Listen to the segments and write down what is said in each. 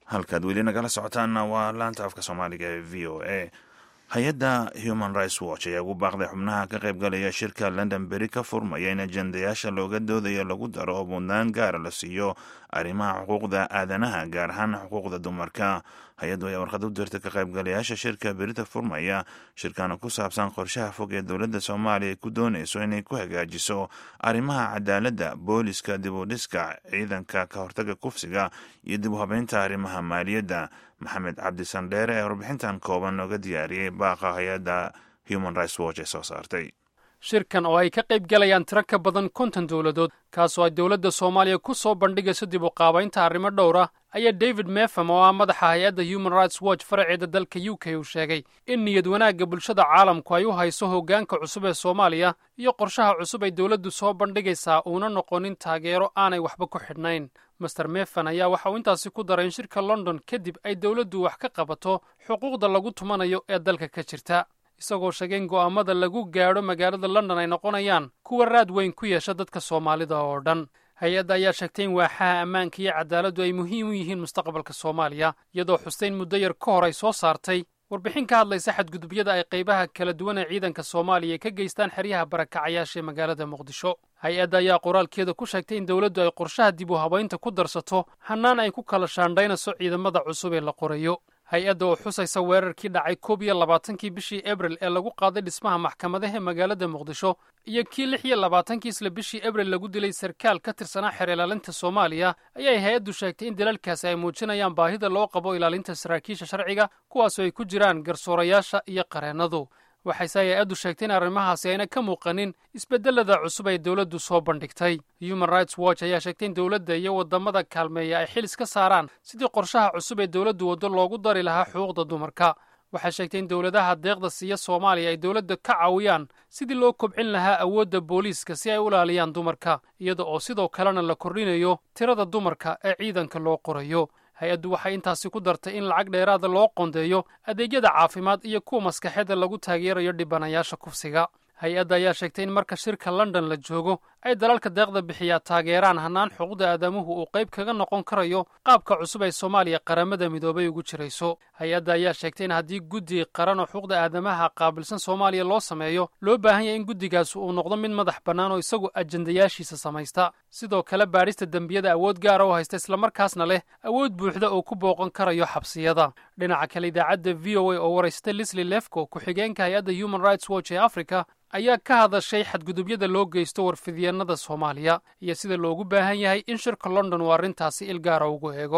halkaad weli nagala socotaanna waa laanta afka soomaaliga ee v o a hay-adda human rights watch ayaa ugu baaqday xubnaha ka qaybgalaya shirka london beri ka furmaya in ajendayaasha looga doodayo lagu daro oo mudnaan gaara la siiyo arrimaha xuquuqda aadanaha gaar ahaan xuquuqda dumarka hay-addu ayaa warqad u dirtay ka qaybgalayaasha shirka berita furmaya shirkana ku saabsan qorshaha fog ee dowladda soomaaliya ay ku doonayso inay ku hagaajiso arrimaha cadaaladda booliska dib u dhiska ciidanka ka hortaga kufsiga iyo dib u habeynta arrimaha maaliyadda maxamed cabdi sandheere ee warbixintan kooban nooga diyaariyey baaqa hay-adda human rights watch ee soo saartay shirkan oo ay ka qayb galayaan tiro ka badan konton dowladood kaasoo ay dowladda soomaaliya ku soo bandhigayso dib u qaabaynta arrimo dhowr ah ayaa david mefam oo ah madaxa hay-adda human rights watch faraceeda dalka u k uu sheegay in niyad wanaagga bulshada caalamku ay u hayso hoggaanka cusub ee soomaaliya iyo qorshaha cusub ay dowladdu soo bandhigaysaa uuna noqonin taageero aanay waxba ku xidhnayn master mefan ayaa waxa uu intaasi ku daray in shirka london kadib ay dowladdu wax ka qabato xuquuqda lagu tumanayo ee dalka ka jirta isagoo sheegay in go'aamada lagu gaadho magaalada london ay noqonayaan kuwa raad weyn ku yeesha dadka soomaalida oo dhan hay-adda ayaa sheegtay in waaxaha ammaanka iyo cadaaladdu ay muhiim u yihiin mustaqbalka soomaaliya iyadoo xusteyn muddo yar ka hor ay soo saartay warbixin ka hadlaysa xadgudubyada ay qaybaha kala duwan ee ciidanka soomaaliya ka geystaan xeryaha barakacayaasha ee magaalada muqdisho hay-adda ayaa qoraalkeeda ku sheegtay in dowladdu ay qorshaha dib u habaynta ku darsato hannaan ay ku kala shaandhaynayso ciidamada cusub ee la qorayo hay-adda oo xusaysa weerarkii dhacay koob iyo labaatankii bishii abril ee lagu qaaday dhismaha maxkamadaha magaalada muqdisho iyo kii lix iyo labaatankii isla bishii abril lagu dilay sarkaal ka tirsanaa xeer ilaalinta soomaaliya ayay hay-addu sheegtay in dalalkaasi ay muujinayaan baahida loo qabo ilaalinta saraakiisha sharciga kuwaasoo ay ku jiraan garsoorayaasha iyo qareennadu waxayse hay-addu sheegtay in arrimahaasi ayna ka muuqanin isbeddelada cusub ay dowladdu soo bandhigtay human rights watch ayaa sheegtay in dowladda iyo waddamada kaalmeeya ay xil iska saaraan sidii qorshaha cusub ee dowladdu waddo loogu dari lahaa xuquuqda dumarka waxay sheegtay in dowladaha deeqda siiya soomaaliya ay dowladda ka caawiyaan sidii loo kobcin lahaa awoodda booliiska si ay u ilaaliyaan dumarka iyada oo sidoo kalena la kordhinayo tirada dumarka ee ciidanka loo qorayo hay-addu waxay intaasi ku dartay in lacag dheeraada loo qoondeeyo adeegyada caafimaad iyo kuwa maskaxeedda lagu taageerayo dhibanayaasha kufsiga hay-adda ayaa sheegtay in marka shirka london la joogo ay dalalka deeqda bixiyaa taageeraan hannaan xuquuqda aadamuhu uu qayb kaga noqon karayo qaabka cusub ee soomaaliya qaramada midoobay ugu jirayso hay-adda ayaa sheegtay in haddii guddi qaran oo xuquuqda aadamaha qaabilsan soomaaliya loo sameeyo loo baahan yahay in guddigaas uu noqdo mid madax bannaan oo isagu ajendayaashiisa samaysta sidoo kale baadhista dembiyada awood gaara oo haysta islamarkaasna leh awood buuxda oo ku booqan karayo xabsiyada dhinaca kale idaacadda v o a oo waraystay lisli lefco ku-xigeenka hay-adda human rights watch ee africa ayaa ka hadashay xadgudubyada loo geysto warfidyeennada soomaaliya iyo sida loogu baahan yahay in shirka london uu arrintaasi il gaara ugu eego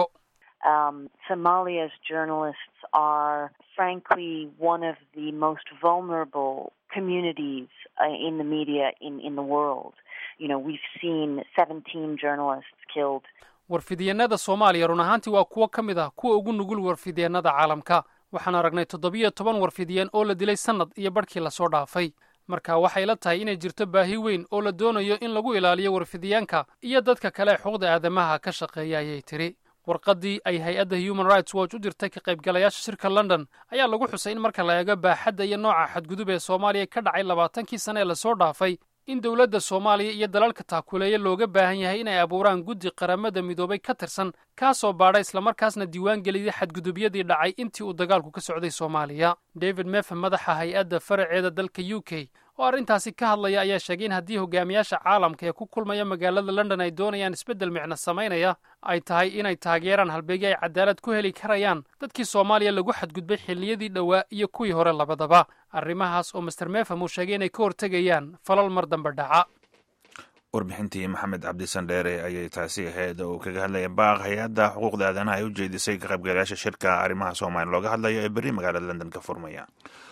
somalia's journalists are frankly one of the most vulnerable communities in the media in, in the world. You know, we've seen 17 journalists killed. warfidyeennada soomaaliya run ahaantii waa kuwo ka mid ah kuwa ugu nugul warfidyeennada caalamka waxaan aragnay toddobiyo toban warfidyeen oo la dilay sannad iyo barhkii lasoo dhaafay marka waxay la tahay inay jirto baahi weyn oo la doonayo in lagu ilaaliyo warfidyaanka iyo dadka kale ee xuquuqda aadamaha ka shaqeeya ayay tidhi warqaddii ay hay-adda human rights watch u dirtay ka qaybgalayaasha shirka london ayaa lagu xusay in marka la eego baaxadda iyo nooca xadgudub ee soomaaliya ka dhacay labaatankii sane ee lasoo dhaafay in dowladda soomaaliya iyo dalalka taakuleeya looga baahan yahay inay abuuraan guddi qaramada midoobay ka tirsan kaasoo baadha islamarkaasna diiwaan geliyay xadgudubyadii dhacay intii uu dagaalku ka socday soomaaliya david mefam madaxa hay-adda faraceeda dalka u k oo arrintaasi ka hadlaya ayaa sheegay in haddii hogaamiyaasha caalamka ee ku kulmaya magaalada london ay doonayaan isbeddel micno samaynaya ay tahay inay taageeraan halbeegi ay cadaalad ku heli karayaan dadkii soomaaliya lagu xadgudbay xilliyadii dhowaa iyo kuwii hore labadaba arrimahaas oo master mefam uu sheegay inay ka hortegayaan falal mar dambe dhaca warbixintii maxamed cabdi sandheere ayay taasi ahayd oo uu kaga hadlaya baaq hay-adda xuquuqda aadanaha ay u jeedisay ka qaybgalayaasha shirka arrimaha soomaaliya looga hadlayo ee berri magaalada london ka furmaya